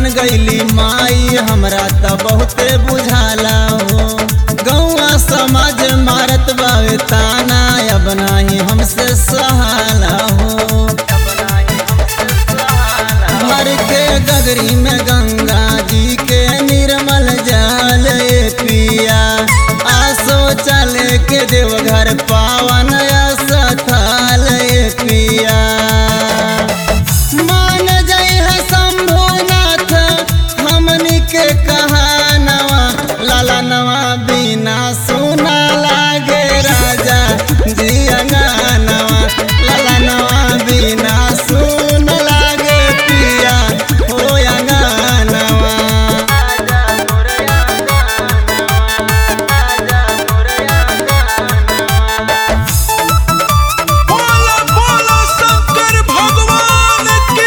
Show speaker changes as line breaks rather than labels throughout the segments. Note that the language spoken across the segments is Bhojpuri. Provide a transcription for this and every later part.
गईली माई हमरा त बहुते बुझाला हो गौआ समाज मारत बावे ताना अब नाही हमसे सहाला हो भर के गगरी में गंगा जी के निर्मल जल ए पिया आसो चले के देवघर पावन स्थल ए पिया मान जय है शंभुनाथ हमनी के कहानवा लाला नवा बिना सुना लागे राजा जी अंगनवा लाला नवा बिना सुन लागे पिया हो अंगनवा
बोलो बोलो शंकर भगवान की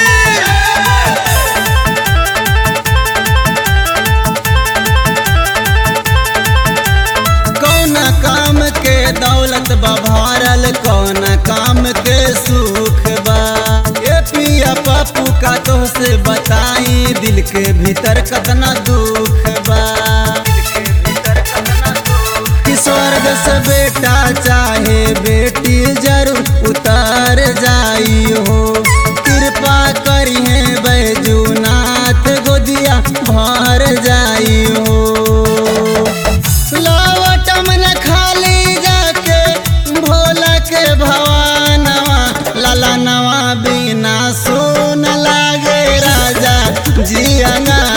कौन काम के दौलत बा भरल कौन काम के सुख बा ये पिया पप्पू का तो से बताई दिल के भीतर कतना दुख बा कि स्वर्ग से बेटा चाहे बेटी जरूर उतर जाई हो कृपा करिए बैजूनाथ गोदिया भर जाई हो लौटम न खाली जाके भोला के भवानवा लाला नवा बिना सुन लागे राजा जी अंगा